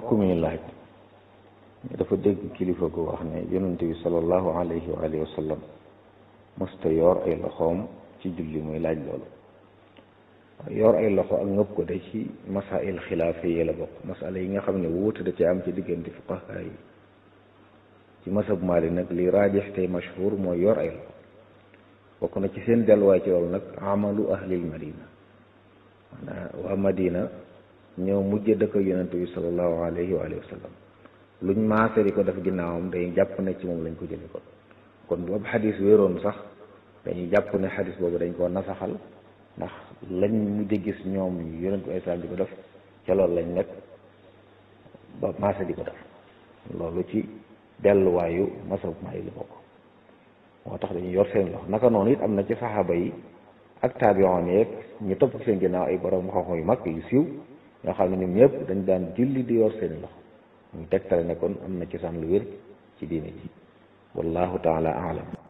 mbokk mi laaj dafa dégg kilifa gu wax ne yonent bi sallallahu alayhi wa alihi wa sallam mësta yor ay loxoom ci julli muy laaj loolu yor ay loxo ak ngëpp ko de ci masail xilaafa yi la bokk masala yi nga xam ne wuute da ci am ci diggante fuqaha yi ci masab Maalik nag li raajix tey mashhur mooy yor ay loxo bokk na ci seen delluwaay ci loolu nag amalu ahlil madina maanaam waa madina ñëw mujj dëkk yonent bi sallallahu alayhi wa alihi wa sallam luñ maase di ko def ginnaawam day jàpp ne ci moom lañ ko jëlee kon kon boobu xadis wéeroon sax dañuy jàpp ne xadis boobu dañ koo nasaxal ndax lañ mujj gis ñoom yonent bi islam di ko def ca loolu lañ nekk ba maase di ko def loolu ci delluwaayu masab maa yi la bokk moo tax dañuy yor seen loxo naka noonu it am na ci saxaaba yi ak taabiyoon yeeg ñu topp seen ginnaaw ay borom xam-xam yu mag yu siiw ñoo xam ne ñoom ñëpp dañ daan julli di yor seen loxo ñu tegtale ne kon am na ci san lu wér ci diine ji wallahu taala alam